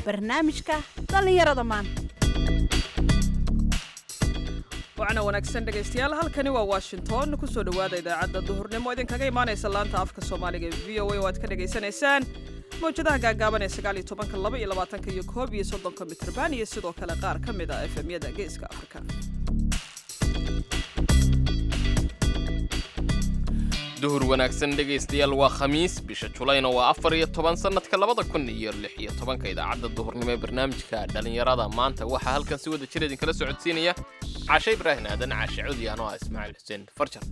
barnaamijka dhallinyarada maanta wacna wanaagsan dhegaystayaal halkani waa washington kusoo dhowaada idaacadda duhurnimo idinkaga imaanaysa laanta afka soomaaliga ee v o a oo aad ka dhagaysanaysaan mawjadaha gaagaaban ee sagaaliyo tobanka laba iyo labaatanka iyo koob iyo soddonka mitrban iyo sidoo kale qaar ka mid a efemyada geeska afrika duhur wanaagsan dhegaystayaal waa khamiis bisha julayna waa afar iyo toban sannadka labada kun iyo lix iyo tobanka idaacadda duhurnimo ee barnaamijka dhallinyarada maanta waxaa halkan si wada jir idinkala socodsiinaya cashe ibraahin aadan caashe cudi anoo ah ismaaciil xuseen farjar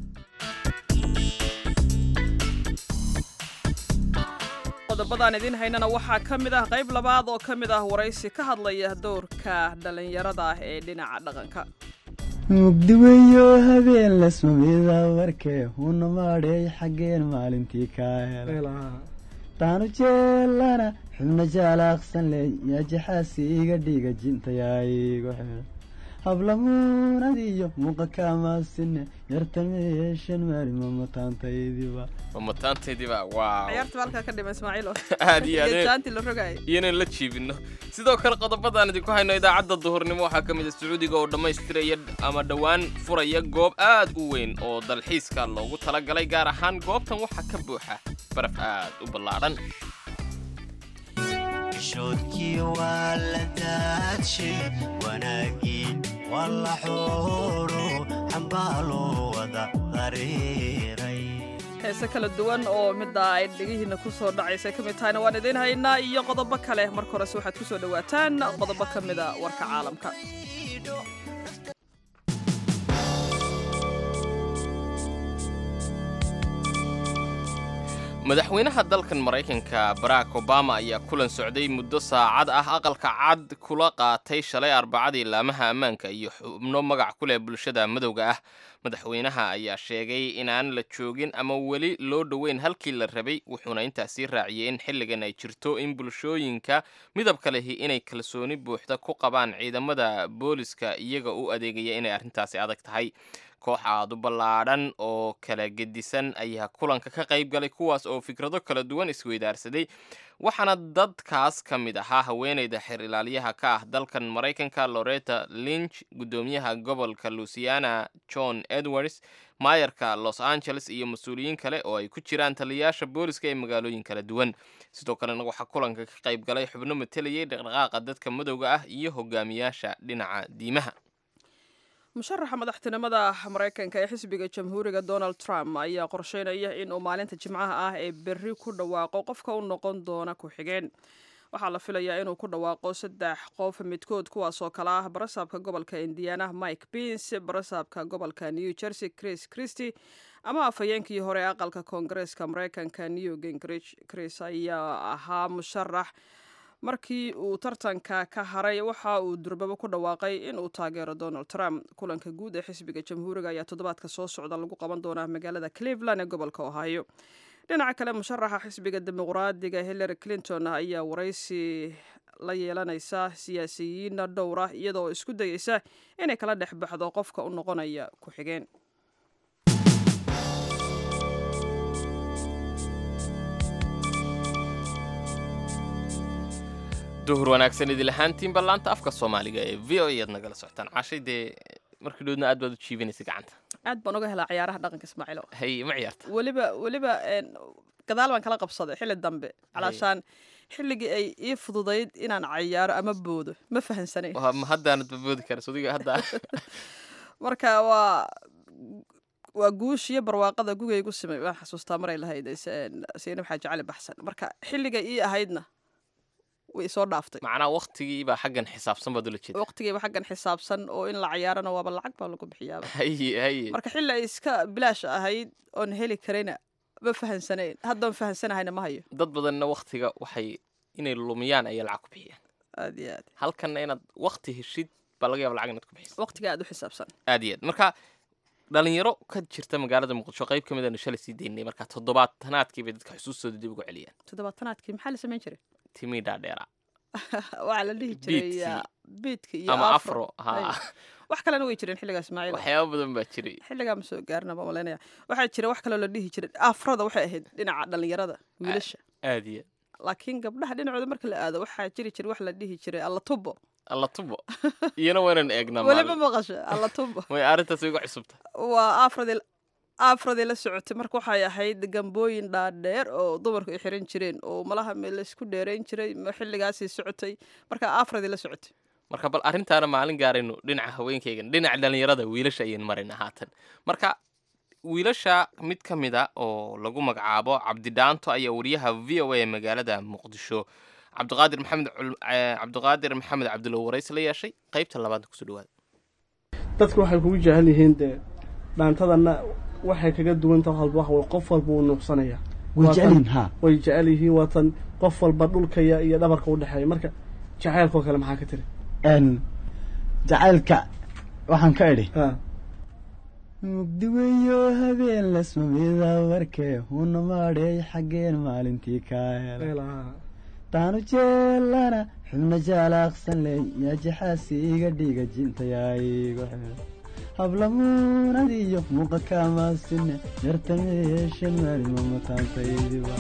qodobadaan idiin haynana waxaa ka mid ah qayb labaad oo ka mid ah waraysi ka hadlaya dowrka dhallinyarada ah ee dhinaca dhaqanka mugdiweyo habeen la sumida warkee huna maadheey xaggeen maalintii kaa hela taanu jeelana xubna jaalaaqsan le yaa jaxaasi iga dhiiga jintayaa igu xidha hablamuunadiyo muuqa kaamaasine yartameeshan maalima mataantaydiba mamataantaydiba waa ciyaarta halkaa ka dhima ismaaciilo aad iyo iyo aad jaanti la rogay iyonan la jiibinno sidoo kale qodobadaan idinku hayno idaacadda duhurnimo waxaa ka mid a sacuudiga oo dhammaystiraya ama dhowaan furaya goob aad u weyn oo dalxiiska loogu talagalay gaar ahaan goobtan waxaa ka buuxa baraf aad u ballaadhan shoodkii waa la daadshay wanaagii waa la xooro xambaaloo wada dareeray heese kala duwan oo middaa ay dhegihiinna ku soo dhacaysa ka mid tahayna waan idiin haynaa iyo qodobo kale marka horese waxaad ku soo dhowaataan qodobo ka mida warka caalamka madaxweynaha dalkan maraykanka barack obama ayaa kulan socday muddo saacad ah aqalka cad kula qaatay shalay arbacadii laamaha ammaanka iyo xubno magac ku leh bulshada madowga ah madaxweynaha ayaa sheegay inaan la joogin ama weli loo dhoweyn halkii la rabay wuxuuna intaasii raaciyey in xilligan ay jirto in bulshooyinka midabka lehi inay kalsooni buuxda ku qabaan ciidamada booliska iyaga u adeegaya inay arrintaasi adag tahay koox aad u ballaadhan oo kala gedisan ayaa kulanka ka qayb galay kuwaas oo fikrado kala duwan isweydaarsaday waxaana dadkaas ka mid ahaa haweeneyda xer ilaaliyaha ka ah dalkan maraykanka loretta lynch guddoomiyaha gobolka luisiana john edwards maayarka los angeles iyo mas-uuliyiin kale oo ay ku jiraan taliyayaasha booliska ee magaalooyin kala duwan sidoo kalena waxaa kulanka ka qayb galay xubno matalayay dhaqdhaqaaqa dadka madowga ah iyo hogaamiyaasha dhinaca diimaha musharaxa madaxtinimada maraykanka ee xisbiga jamhuuriga donald trump ayaa qorsheynaya in uu maalinta jimcaha ah ee berri ku dhawaaqo qofka u noqon doona ku-xigeen waxaa la filayaa inuu ku dhawaaqo saddex qof midkood kuwaasoo kale ah barasaabka gobolka indiana mike pins barasaabka gobolka new jersey chris christy ama afhayeenkii hore ee aqalka koongareeska maraykanka new gingrich chris ayaa ahaa musharax markii uu tartanka ka haray waxa uu durbabo ku dhawaaqay in uu taageero donald trump kulanka guud ee xisbiga jamhuuriga ayaa toddobaadka soo socda lagu qaban doonaa magaalada cleveland ee gobolka ohio dhinaca kale musharaxa xisbiga dimuqraadiga hillary clinton ayaa waraysi la yeelanaysa siyaasiyiin dhowr ah iyadoo isku dayeysa inay kala dhex baxdo qofka u noqonaya ku-xigeen duhur wanaagsan idil ahaantiinba laanta afka soomaaliga ee v o ayaad nagala socotaan cashay dee markii dhoodna aad baad u jiibinaysa gacanta aad baan uga helaa ciyaaraha dhaqanka ismaaciilo hay ma ciyaarta weliba weliba een, gadaal baan kala qabsaday xilli dambe calaashaan xilligii ay ii fududayd inaan cayaaro ama boodo ma fahansanayn Waa- ma haddaanad baboodi karas adiga hadda marka waa waa guushiyo barwaaqada gugaygu simay waan xasuustaa maray lahayd siinab xaaji cali baxsan marka xilliga ii ahaydna way soo dhaaftay macnaa waktigiibaa xaggan xisaabsan baad ula jeeda waqtigayba xaggan xisaabsan oo in la cayaarana waaba lacag baa lagu bixiyaaba haye haye marka xilli ay iska bilaash ahayd oon heli karayna ma fahansanayn haddaan fahansanahayna ma hayo dad badanna waktiga waxay inay lumiyaan ayay lacag ku bixiyaan aad iyo aad halkanna inaad wakti heshid baa laga yaaba lacag inaad ku bixiso waqtiga aad u xisaabsan aad iyo aad marka dhalinyaro ka jirta magaalada muqdisho qayb ka mid aanu shalay sii daynay marka toddobaatanaadkii bay dadka xusuustooda dib ugu celiyaan toddobaatanaadkii maxaa la samayn jiray timii dhaadheera waxaa la dhihi jiray Beatkii. ah, beatka iyo ama afro afro ha Ay. wax kalena way jireen xilligaa ismaaciil waxyaaba badan baa jiray xilligaa ma soo gaarna ma malaynaya waxaa jira wax kaloo la dhihi jiray afrada waxay ahayd dhinaca dhallinyarada wiilasha aad iyo laakiin gabdhaha dhinacooda marka la aado waxaa jiri jira wax la dhihi jiray alla tubo alla tubo iyana waynan eegnaa weliba maalin maqasho alla tubo way arrintaas igu cusubta waa afradii afradii la socotay marka waxay ahayd gambooyin dhaadheer oo dumarku ay xiran jireen oo malaha me laysku dheerayn jiray ma xilligaasii socotay marka afradii la socotay marka bal arrintaana maalin gaarayno dhinaca haweenkaygan dhinaca dhallinyarada wiilasha ayaynu marayna haatan marka wiilasha mid ka mid a oo lagu magacaabo cabdidhaanto ayaa wariyaha v o a ee magaalada muqdisho cabdiqaadir maxamed cul- eh, cabdiqaadir maxamed cabdulow warays la yeeshay qaybta labaad kusoo dhawaada dadku waxay kugu jecel yihiin dee dhaantadana waxay kaga duwan tahay walba wax qof walba wuu nuuxsanaya way Waa tan- jecelyihin ha way jecel yihiin waa tan qof walba dhulkaya iyo dhabarka u dhexeeya marka jacaylkoo kale maxaa ka tiri n jacaylka waxaan ka idhi ha mugdi weyo habeen lasmamida warkee huna maadheey xaggeen maalintii kaa hela Eelaha. taanu jeelana xubna jaalaaqsan ley yaa jaxaasi iga dhiga jintayaa igu xeel hablamuunadiyo muuqa kaamaasine yartameesha maalima mataantaydiba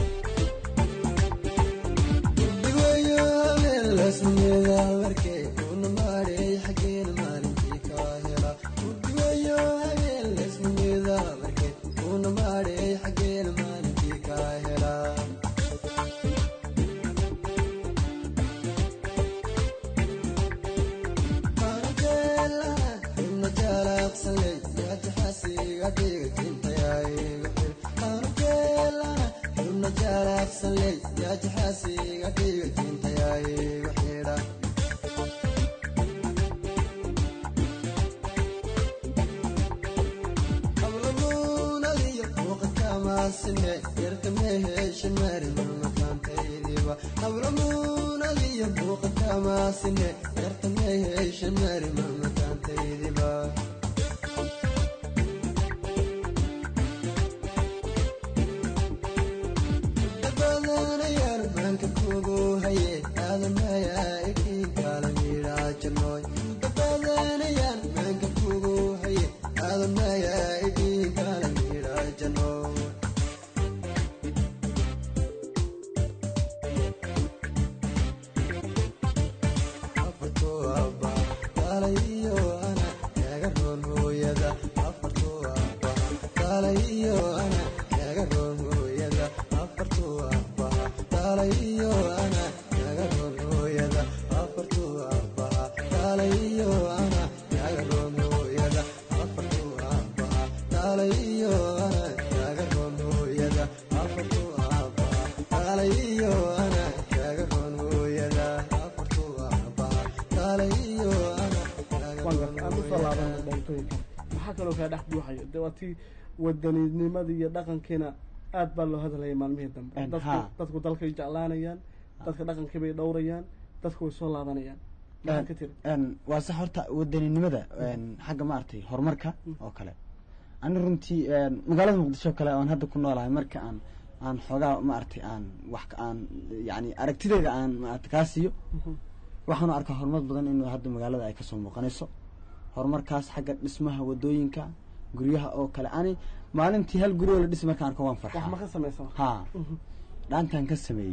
waan garta aan usoo laabana dhantooyinka maxaa kaloo kaa dhex buuxayo dee waa tii wadaniinimadii iyo dhaqankiina aad baa loo hadalaya maalmihii dambe En, dadku haa. dadku dalkay jeclaanayaan dadka dhaqankii bay dhowrayaan dadku way soo laabanayaan maxaa ka tiri n waa sax horta wadaninimada n xagga maaragtay horumarka oo kale ani runtii n magaalada muqdisho kale oon hadda ku noolahay marka aan aan xoogaa maaragtay aan wax ka- aan yani aragtideyda aan maaragtay kaa siiyo waxaanu arkaa horumar badan in hadda magaalada ay kasoo muuqanayso horumarkaas xagga dhismaha wadooyinka guryaha oo kale ani maalintii hal guri oo la dhisi markaan arko waan wax farxaa ma ka samaysa ha dhaantaan ka sameeyey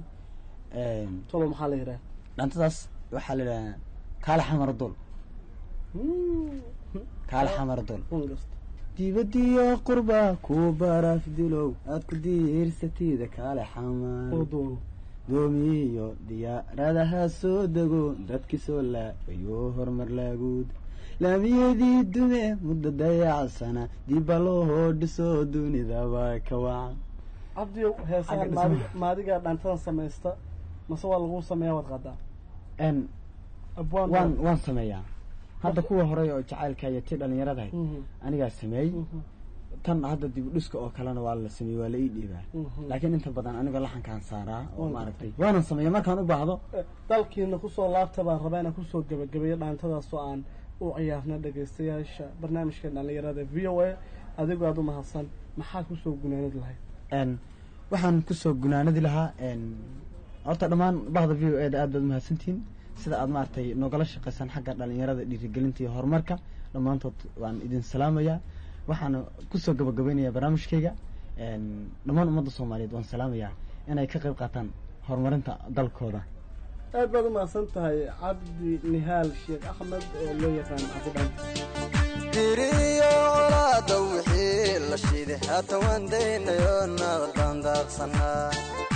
n tolo maxaa la yidhaha dhaantadaas waxaa la yidhaha kaale xamar dol kaale xamar dol un gasta dibadiyo qurba ku baraf dilow aad ku diirsatida kaale xamar oo doono doomiyo diyaaradaha soo dego dadki soo laabayo horumar laaguud laamiyadii dume muddo dayacsana diba loo dhiso dunidaba ka wacan cabdiyow heesahan Xagga maadi dhismaha. maadigaa dhaantadan samaysta mase waa lagu sameeyaa waad qadaa n abwaan waan waan sameeyaa hadda kuwa horey oo jacaylka iyo tii dhalinyaradahay Mhm, anigaa sameeyey mhm, tan hadda dib u dhiska oo kalena waa la sameeyey waa la ii dhiibaa mhm. laakiin inta badan anigoo laxankaan saaraa oo Waan maaragtay waanan sameeya markaan u baahdo Eh, dalkiina kusoo laabta baan rabaa inaan kusoo gebagabeeyo dhaantadaasoo aan u ciyaarna dhegaystayaasha barnaamijka dhalinyarada v o a adigoo aad u mahadsan maxaad kusoo gunaanad lahayd n waxaan kusoo gunaanadi lahaa n horta dhammaan bahda v o eda aad baad umahadsantihiin sida aad maaragtay noogala shaqaysaan xagga dhalinyarada dhiirigelinta iyo horumarka dhammaantood waan idin salaamayaa waxaana kusoo gabagabaynayaa barnaamijkayga n dhammaan ummadda soomaaliyeed waan salaamayaa inay ka qayb qaataan horumarinta dalkooda aad baad u mahadsan tahay cabdi nihaal sheekh axmed oo loo yaqaan cabdidhaanta diriyo colaada wixii la shiiday haatan waan daynayo naqdaan daaqsanaa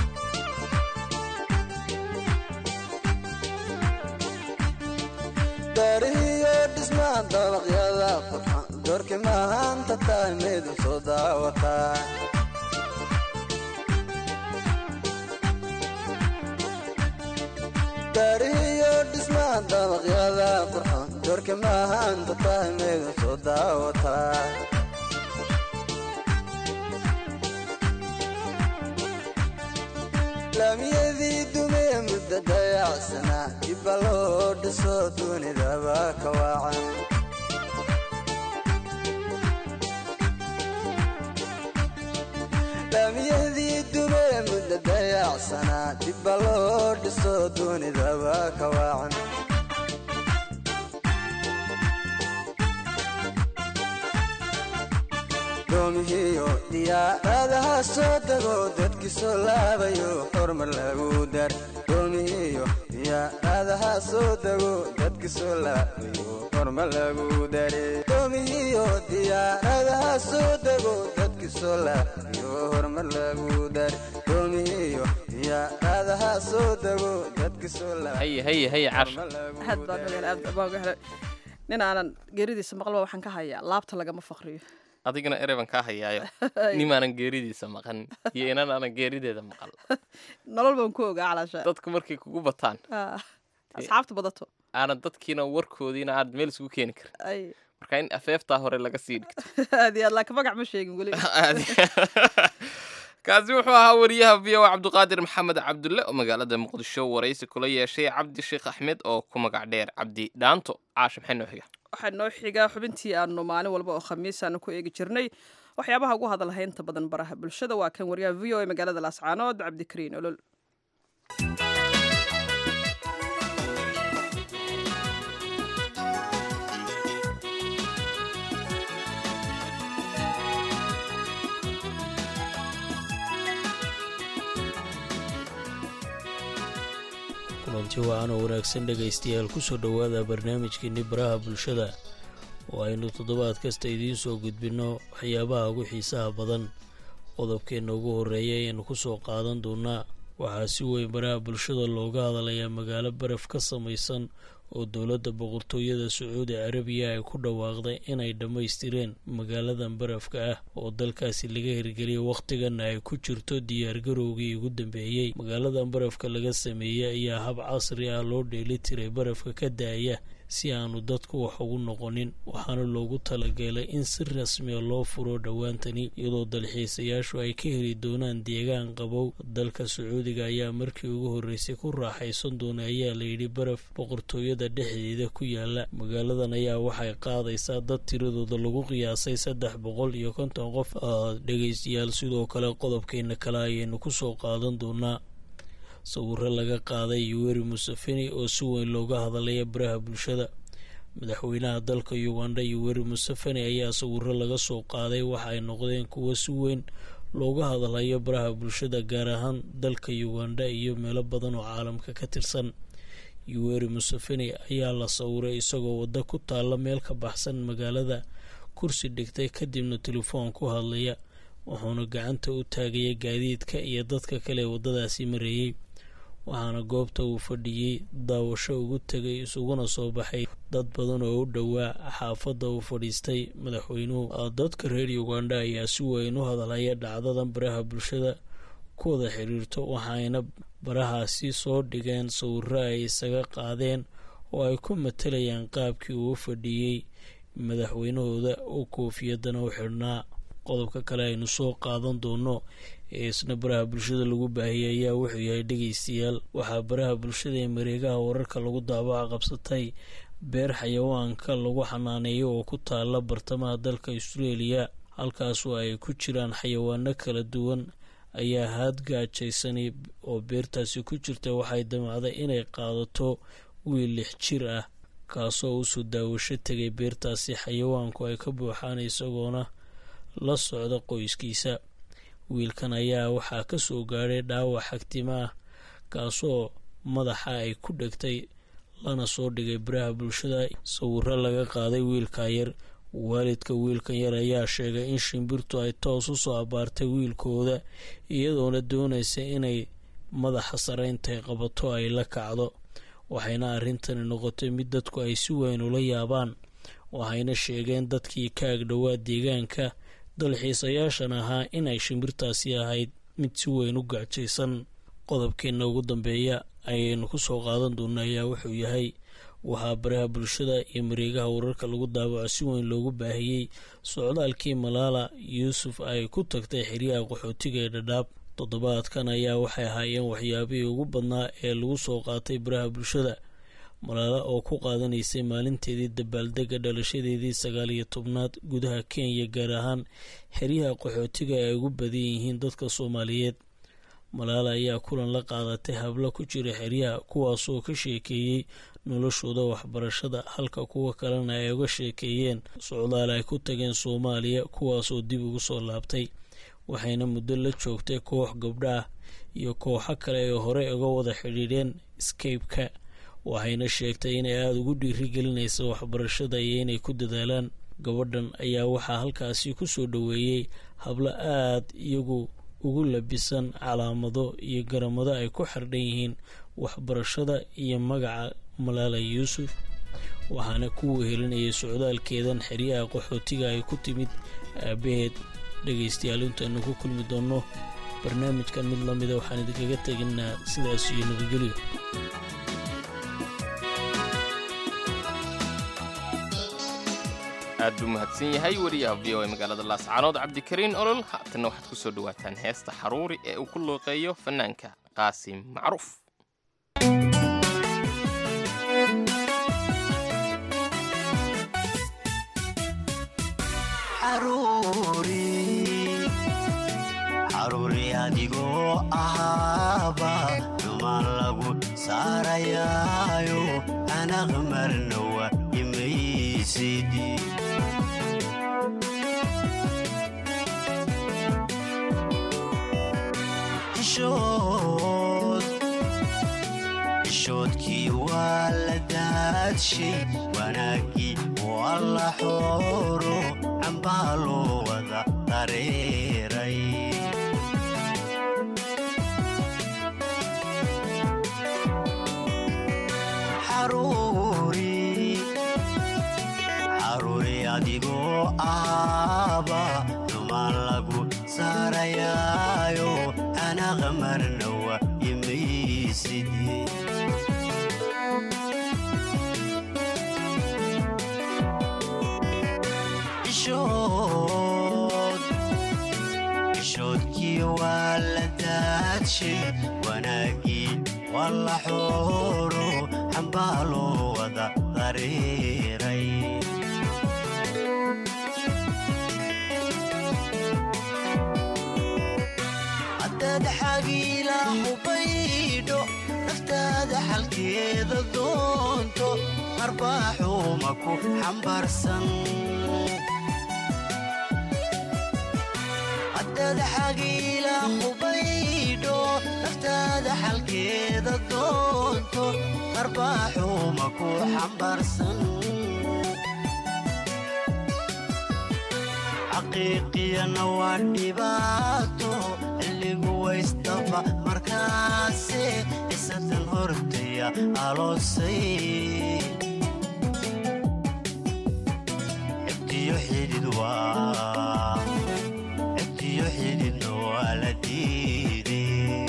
dariyo dhismaha dabaqyada qurxan doorkii mahaanta tahay maydin soo daawataa dariyo dhismaha dabaqyada qurxan doorkii mahaanta tahay maydin soo daawataa laamiyadii dumee mudda dayacsanaa dibba loo dhiso dunidaba ka waacan laamiyadii dumee mudda dayacsanaa dibba loo dhiso dunidaba ka waacan doomihiyo diyaaradaha soo dego dadkii soo laabayo hormar lagu dar doomihiyo diyaaradaha soo dego dadkii soo laabayo hormar lagu dare doomihiyo diyaaradaha soo dego dadkii soo laabayo hormar lagu dar doomihiyo diyaaradaha soo dego dadkii soo haye haye haye cash aad baan ogaal aad baan uga helay nin aanan geeridiisa maqlba waxaan ka hayaa laabta lagama faqriyo adigana ereban kaa hayaayo nimaanan geeridiisa maqan iyo inan aanan geerideeda maqal nolol baan ku ogaa calaasha dadku markay kugu bataan Ah, asxaabta badato aanan dadkiina warkoodiina aad meel isugu keeni karin ay marka in afeeftaa hore laga sii dhigto aad iyo aad laakiin magac ma sheegin weli kaasi wuxuu ahaa wariyaha v o cabdiqaadir maxamed cabdulle oo magaalada muqdisho waraysi kula yeeshay cabdi sheekh axmed oo ku magac dheer cabdi dhaanto caasha maxay noo xiga waxaa noo xigaa xubintii aanu maalin walba oo khamiis aanu ku eegi jirnay waxyaabaha ugu hadalha inta badan baraha bulshada waa kan wariyaha v o e magaalada laascaanood cabdikariin olol kulanti wacan oo wanaagsan dhegaystayaal kusoo dhowaada barnaamijkeenni baraha bulshada oo aynu toddobaad kasta idiin soo gudbinno waxyaabaha ugu xiisaha badan qodobkeenna ugu horreeya ayaynu kusoo qaadan doonaa waxaa si weyn baraha bulshada looga hadalayaa magaalo baraf ka samaysan oo dowladda boqortooyada sacuudi carabiya ay ku dhawaaqday inay dhammaystireen magaaladan barafka ah oo dalkaasi laga hirgeliyay wakhtiganna ay ku jirto diyaargarowgii ugu dambeeyey magaaladan barafka laga sameeyey ayaa hab casri ah loo dheeli tiray barafka ka daaya si aanu dadku wax ugu noqonin waxaana loogu talagelay in si rasmiya loo furo dhowaantani iyadoo dalxiisayaashu ay ka heli doonaan deegaan qabow dalka sacuudiga ayaa markii ugu horreysay ku raaxaysan doona ayaa layidhi baraf boqortooyada dhexdeeda ku yaala magaaladan ayaa waxay qaadaysaa dad tiradooda lagu qiyaasay saddex boqol iyo konton qof dhegaystayaal sidoo kale qodobkeena kale ayaynu kusoo qaadan doonaa sawiro laga qaaday yuweri museveni oo si weyn looga hadalaya baraha bulshada madaxweynaha dalka uganda yuweri museveni ayaa sawiro laga soo qaaday waxa ay noqdeen kuwo si weyn looga hadalayo baraha bulshada gaar ahaan dalka uganda iyo meelo badan oo caalamka ka tirsan yuweri museveni ayaa la sawiray isagoo waddo ku taalla meel ka baxsan magaalada kursi dhigtay kadibna telefoon ku hadlaya wuxuuna gacanta u taagaya gaadiidka iyo dadka kale ee waddadaasi mareeyey waxaana goobta uu fadhiyey daawasho ugu tegay isuguna soo baxay dad badan oo u dhowaa xaafadda uu fadhiistay madaxweynuhu dadka reer uganda ayaa si weyn u hadalhaya dhacdadan baraha bulshada ku wada xiriirto waxayna barahaasi soo dhigeen sawiro ay isaga qaadeen oo ay ku matalayaan qaabkii uu fadhiyey madaxweynahooda oo koofiyadana u xidhnaa qodobka kale aynu soo qaadan doono ee isna baraha bulshada lagu baahiyay ayaa wuxuu yahay dhegaystayaal waxaa baraha bulshada ee mareegaha wararka lagu daabaca qabsatay beer xayawaanka lagu xanaaneeyo oo ku taala bartamaha dalka australia halkaasoo ay ku jiraan xayawaano kala duwan ayaa haadgaajaysanay oo beertaasi ku jirta waxay damacday inay qaadato wiil lix jir ah kaasoo usoo daawasho tegay beertaasi xayawaanku ay ka buuxaan isagoona la socda qoyskiisa wiilkan ayaa waxaa ka soo gaadhay dhaawac xagtima ah kaasoo madaxa ay ku dhegtay lana soo dhigay baraha bulshada sawiro laga qaaday wiilka yar waalidka wiilkan yar ayaa sheegay in shimbirtu ay toos u soo abaartay wiilkooda iyadoona doonaysa inay madaxa sareyntay qabato ay la kacdo waxayna arrintani noqotay mid dadku ay si weyn ula yaabaan waxayna sheegeen dadkii ka agdhowaa deegaanka dalxiisayaashan ahaa inay shimbirtaasi ahayd mid si weyn u gacjaysan qodobkeenna ugu dambeeya ayaynu ku soo qaadan doona ayaa wuxuu yahay waxaa baraha bulshada iyo mareegaha wararka lagu daawaco si weyn loogu baahiyey socdaalkii malaala yuusuf ay ku tagtay xeryaha qaxootiga ee dhadhaab toddobaadkan ayaa waxay ahaayeen waxyaabihii ugu badnaa ee lagu soo qaatay baraha bulshada malaala oo ku qaadanaysay maalinteedii dabaaldega dhalashadeedii sagaal iyo tobnaad gudaha kenya gaar ahaan xeryaha qaxootiga ay ugu badan yihiin dadka soomaaliyeed malaala ayaa kulan la qaadatay hablo ku jira xeryaha kuwaasoo ka sheekeeyey noloshooda waxbarashada halka kuwa kalena ay uga sheekeeyeen socdaal ay ku tageen soomaaliya kuwaasoo dib ugu soo laabtay waxayna muddo la joogtay koox gabdho ah iyo kooxo kale ee hore uga wada xidhiidheen skabeka waxayna sheegtay inay aada ugu dhiirigelinaysa waxbarashada iyo inay ku dadaalaan gabadhan ayaa waxaa halkaasi ku soo dhoweeyey hablo aad iyagu ugu labisan calaamado iyo garamado ay ku xardhan yihiin waxbarashada iyo magaca malaala yuusuf waxaana ku wehelinayay socdaalkeedan xeryaha qaxootiga ay ku timid aabaheed dhegaystayaal intaynu ku kulmi doonno barnaamijkan mid lamida waxaan idinkaga teginaa sidaas iyo nabadgelyo aad buu mahadsan yahay wariyaha v o e magaalada laascaanood cabdikariin olol haatanna waxaad ku soo dhawaataan heesta xaruuri ee uu ku looqeeyo fanaanka qaasim macruuf xaruuri adigoo ahaaba dumaan lagu saarayaayo anaq marnawa imaysidi ishoodkii waa la daadshay wanaaggii waa la xooro cambaa loo wada dareeray xaruuri adigoo ahaaba dumaan lagu saarayaayo anaqa marnawa imaysidi ishoodkii waa la daadshay wanaaggii waa la xooro xambaa loo wada dareeray haddaad xagiila hubaydho naftaada xalkeeda doonto arbaaxuuma ku xambaarsan haddaad xagiila hubaydho naftaada xalkeeda doonto arbaaxuuma ku xambaarsan xaqiiqiyana waa dhibaato xilligu waystaba markaase isatan hortaya aloosay xigtiyo xidid waa xigtiyo xididna waa la diiday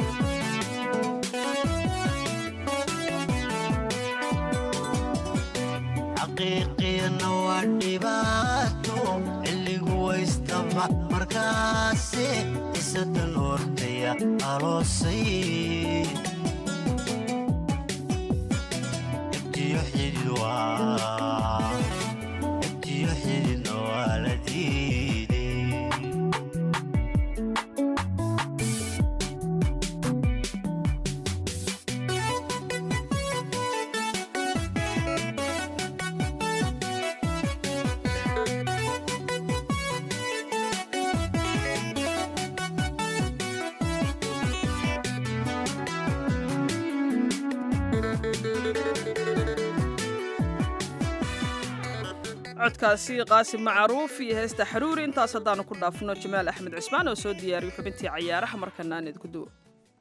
xaqiiqiyana waa dhibaato xilligu waystaba markaase isatan hortaya aloosay xigtiyo xidid waa xigtiyo xididna waa la diiday codkaasi qaasim macruuf iyo heesta xaruuri intaas haddaanu ku dhaafno jamaal axmed cismaan oo soo diyaariyey xubintii cayaaraha markana aan idinku duwo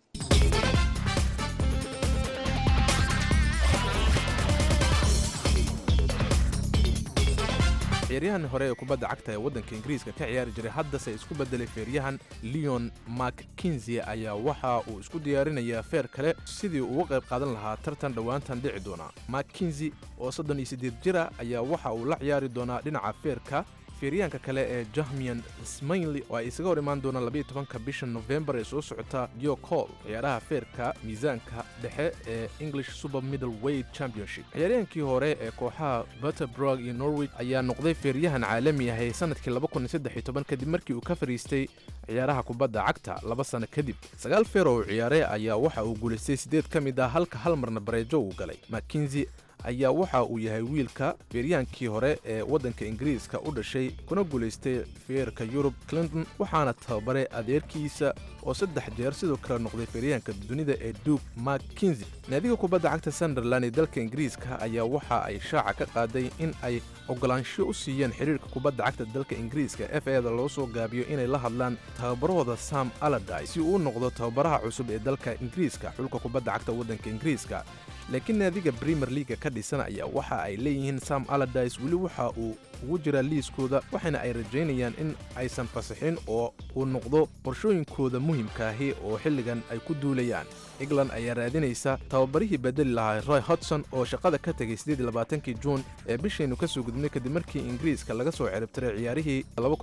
ciyaaryahan hore ee kubadda cagta ee waddanka ingiriiska ka ciyaari jiray haddase isku beddelay feeryahan leon mackinzie ayaa waxa uu isku diyaarinayaa feer kale sidii uga qayb qaadan lahaa tartan dhowaantan dhici doona mackinzie oo soddon iyo siddeed jira ayaa waxa uu la ciyaari doonaa dhinaca feerka feeryahanka kale ee jahmian smainley oo ay isaga hor imaan doonaan labayo tobanka bisha nofembar ee soo socota dio col ciyaaraha feerka miisaanka dhexe ee english super middle weight championship ciyaaryahankii hore ee kooxaha butterbrog iyo norwich ayaa noqday feeryahan caalami ahay sanadkii kadib markii uu ka fariistay ciyaaraha kubadda cagta laba sano kadib sagaal feer oo uu ciyaaray ayaa waxa uu guulaystay siddeed ka mid ah halka hal marna bareejo uu galay mackinzie ayaa waxa uu yahay wiilka feeryaankii hore ee waddanka ingiriiska u dhashay kuna guulaystay feerka yurub clinton waxaana tababaray adeerkiisa oo saddex jeer sidoo kale noqday feeryaanka dunida ee duke mackinzie naadiga kubadda cagta sunderland ee dalka ingiriiska ayaa waxa ay shaaca ka qaaday in ay ogolaansho u siiyeen xiriirka kubadda cagta dalka ingiriiska f eda loo soo gaabiyo inay la hadlaan tababarahooda sam aladay si uu u noqdo tababaraha cusub ee dalka ingiriiska xulka kubadda cagta waddanka ingiriiska laakiin naadiga premier leaga ka dhisan ayaa waxa ay leeyihiin sam aladis weli waxa uu ugu jiraa liiskooda waxaana ay rajaynayaan in aysan fasixin oo uu noqdo qorshooyinkooda muhimkaahi oo xilligan ay ku duulayaan england ayaa raadinaysa tababarihii bedeli lahaa roy hodson oo shaqada ka tegay kii juun ee bishaynu ka soo gudubnay kadib markii ingiriiska laga soo ciribtiray ciyaarihii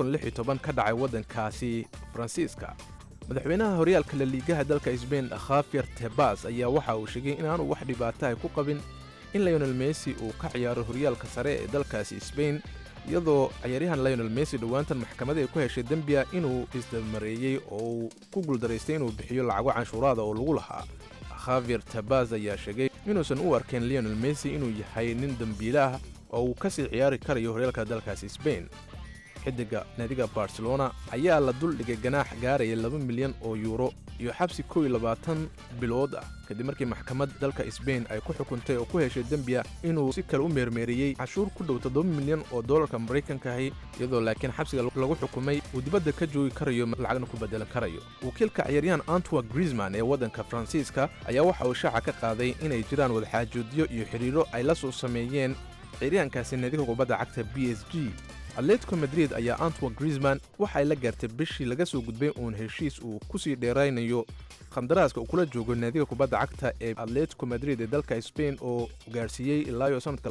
ka dhacay waddankaasi faransiiska madaxweynaha horyaalka laliigaha dalka sbain khafyer tebas ayaa waxa uu sheegay inaanu wax dhibaata ay ku qabin in lionel messi uu ka ciyaaro horyaalka sare ee dalkaasi sbain iyadoo ciyaaryahan lionel messi dhowaantan maxkamada ay ku heshay dembiya inuu isdabmareeyey oo uu ku guuldaraystay inuu bixiyo lacago canshuuraada oo lagu lahaa khavier tabaz ayaa sheegay inuusan u arkeen lionel messi inuu yahay nin dembiilaah oo uu ka sii ciyaari karayo horyaalka dalkaasi sbain xidiga naadiga barcelona ayaa la duldhigay ganaax gaaraya laba milyan oo yuuro iyo xabsi kow iyo labaatan bilood ah kadib markii maxkamad dalka sbain ay ku xukuntay oo ku heshay dembiya inuu si kale u meermeeriyey cashuur ku dhow toddoba milyan oo dollarka maraykankahi iyadoo laakiin xabsiga lagu xukumay uu dibadda ka joogi karayo lacagna ku bedelan karayo wakiilka ciyaaryahan antwa griezman ee waddanka faransiiska ayaa waxa uu shaaca ka qaaday inay jiraan wadaxaajoodyo iyo xidhiiro ay la soo sameeyeen ciyaaryahankaasi naadiga kubadda cagta b s g atletico madrid ayaa antwa griezman waxay la gaartay bishii laga soo gudbay uun heshiis uu ku sii dheeraynayo khandaraaska uu kula joogo naadiga kubadda cagta ee atletico madrid ee dalka spain oo gaarsiiyey ilaayo sannadka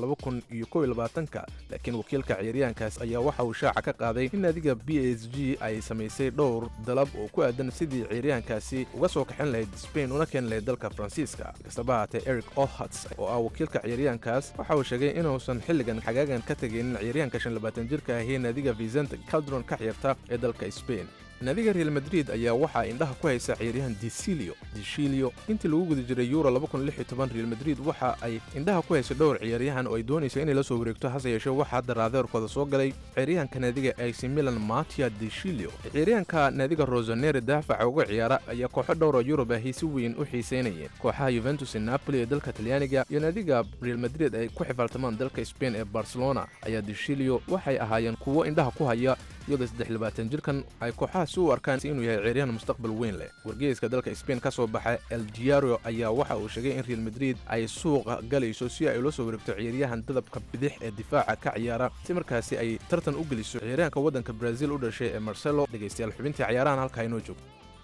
ka laakiin wakiilka ciyaaryahankaas ayaa waxa uu shaaca ka qaaday in naadiga b s g ay samaysay dhowr dalab oo ku aadan sidii ciyaaryahankaasi uga soo kaxin lahayd spain una keeni lahayd dalka faransiiska kastaba haatee eric olhats oo ah wakiilka ciyaaryahankaas waxa uu sheegay inuusan xilligan xagaagan ka tegaynin ciyaaryahanka jirka ahee naadiga vicente caldron ka ciyaarta ee dalka spain naadiga real madrid ayaa waxaa indhaha ku haysa ciyaaryahan disilio disilio intii lagu guda jiray euro real madrid waxa ay indhaha ku haysa dhowr ciyaaryahan oo ay doonaysa inay la soo wareegto hase yeeshee waxaa hadda raadeerkooda soo galay ciyaaryahanka naadiga ac milan matia disilio ciyaaryahanka naadiga rosonere daafaca uga ciyaara ayaa kooxo dhowr oo yurub ahi si weyn u xiiseynayeen kooxaha yuventus ee napoli ee dalka talyaaniga iyo naadiga real madrid ay ku xifaaltamaan dalka spain ee barcelona ayaa disilio waxay ahaayeen kuwo indhaha ku haya iyadoo saddex jirkan ay kooxaha si u arkaan inuu yahay ciyaaryahan mustaqbal weyn leh wargeyska dalka spain ka soo baxa el diario ayaa waxa uu sheegay in real madrid ay suuqa galayso si ay ula soo wareegto ciyaaryahan dadabka bidix ee difaaca ka ciyaara si markaasi ay tartan u geliso ciyaaryahanka waddanka brazil u dhashay ee marcelo dhegaystayaal xubintii ciyaarahan halkaa inoo joogto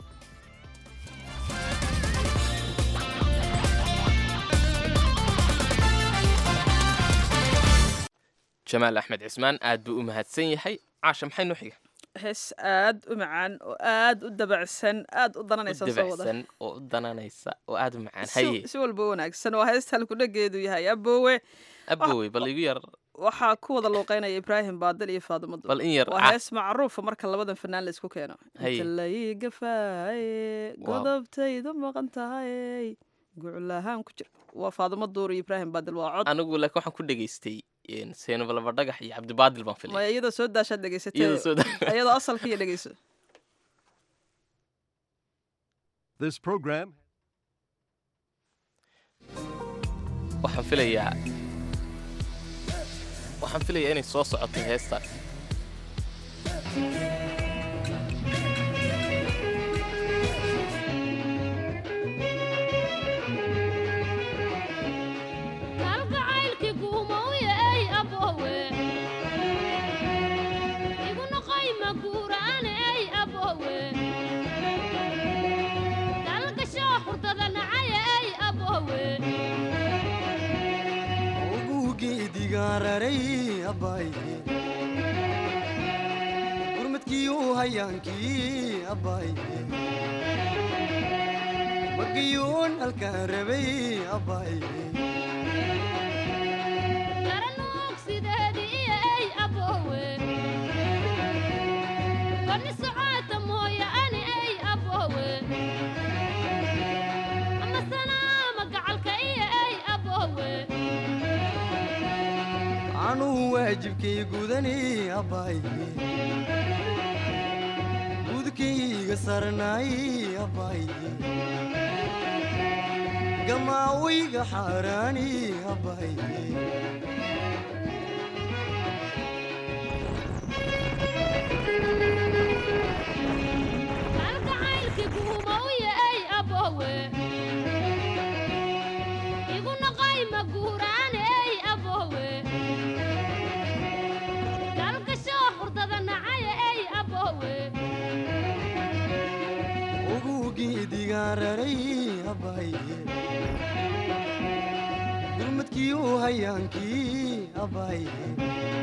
jamaal axmed cismaan aad buu u mahadsan yahay caasha maxay noo xiga hees aad u macaan oo aad u dabacsan aad u dananaysa soo wada dabacsan oo u dananaysa oo aad u macaan si haye si walba wanaagsan waa heesta halkudhageedu yahay aboowe abowey bal igu yar waxaa ku wada luuqeynaya ibraahim baadil iyo faadimo dul bal in yar waa ca- hees macruufa marka labadan fanaan la isku keeno Haye. inta lai gafaaye Wow. godobtaydu maqan tahay guclahaan ku jir waa faadimo duur iyo ibraahim baadil waa cod anigu laakiin waxaan ku dhegaystay seenaba laba dhagax iyo cabdibaadil baan filay maya iyadoo soo daashaad dhegaysatay iyadoo soo da- iyadoo asalka iyo dhegeyso This program waxaan filayaa waxaan filayaa inay soo socotay heestaan kalgacaylkii guumowyaey aboowe igu noqoy maguuraaney aboowe dalgashoo xurdada nacayey aboowe ugugeedigaararay abbaaye gurmadkiiuu hayaankii abbaaye magayuun halkaan rabay abbaaye garanuug sideediiyey aboowe bani socoota mooyaane ey aboowe ama sanaama gacalka iyo ey aboowe anuu waajibkay gudani abbaaye gudkayga sarnaay abbaaye gamaawayga xaaraani abbaaye kalgacaylkii guumowya ey aboowe igu noqoy maguuraane ey aboowe dalgashoo xurdada nacaya ey aboowe ugugeedigaararay abbaaye gurmadkiiuu hayaankii abbaaye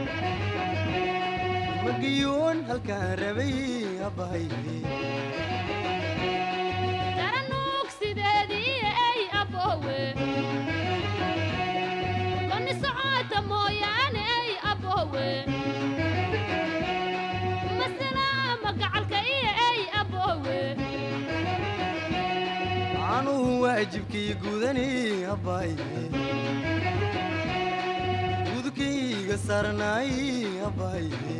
magayuun halkaan rabay abbaaye garanuug sideediiyo ey aboowe bani socoota mooyaane ey aboowe masalaama gacalka iyo ey aboowe anuu waajibkay gudani abbaaye gudkayga sarnaay abbaaye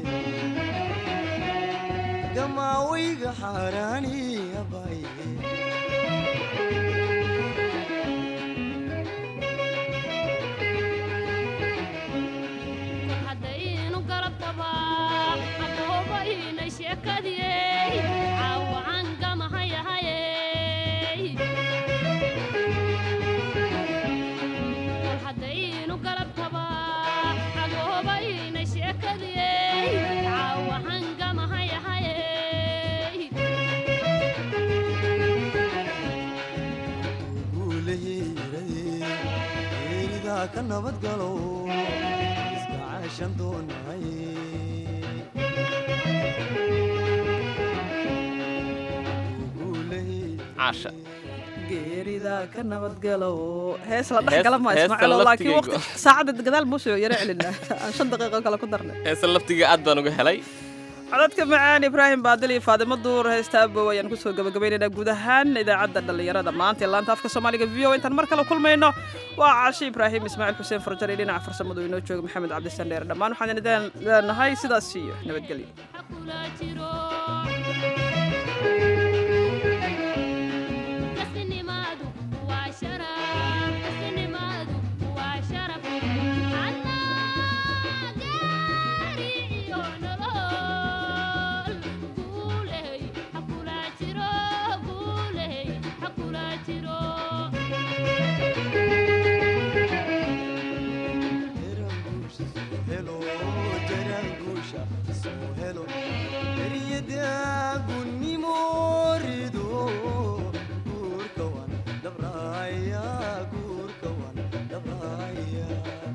gamaawayga xaaraani abbaaye haddaynu garabtaba aboobaynay sheekadiyey caawacan gamahayahayey haddaynu garabtaba aboobaynay sheekadiyey caawacan gamahayahayey guulahiiraye ka nabadgalo iska caashan doonaay caasha geerida ka nabadgalo hees la dhex Hees- gala ma heestan ismaaciilo laakiin laftigeyga. waqti saacadda gadaal buu soo yaro celinaa aan shan daqiiqo kale ku darnay heesa laftiga aad baan uga helay codadka macaan ibraahim baadil iyo faadimo duur heesta abow ayaan kusoo gabagabaynaynaa guud ahaan idaacadda dhallinyarada maanta ee laanta afka soomaaliga v o intaan mar kale kulmayno waa caashi ibraahim ismaaciil xuseen farjar iyo dhinaca farsamadu inoo jooga maxamed cabdisan dheer dhammaan waxaan idin leenahay sidaas iyo nabadgelyo kasnimaadu waa sharaf kasnimaadu waa sharaf annaa gaari iyo nolol guuley ha kula jiro guuley ha kula jiro helo jaraanguusha soo helo eryadagunnimo rido guurka wan dhabraya guurka wan dhabraya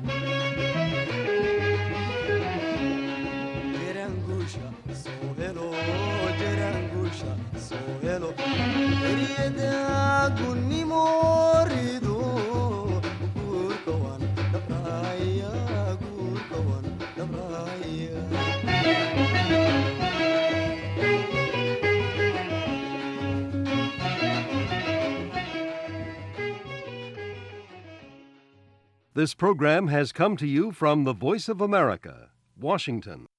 jaraanguusha soo helo jaraanguusha soo helo eryadagunnimo rido guurka wan dhabraya guurka wan dhabraya This program has come to you from the Voice of America, Washington.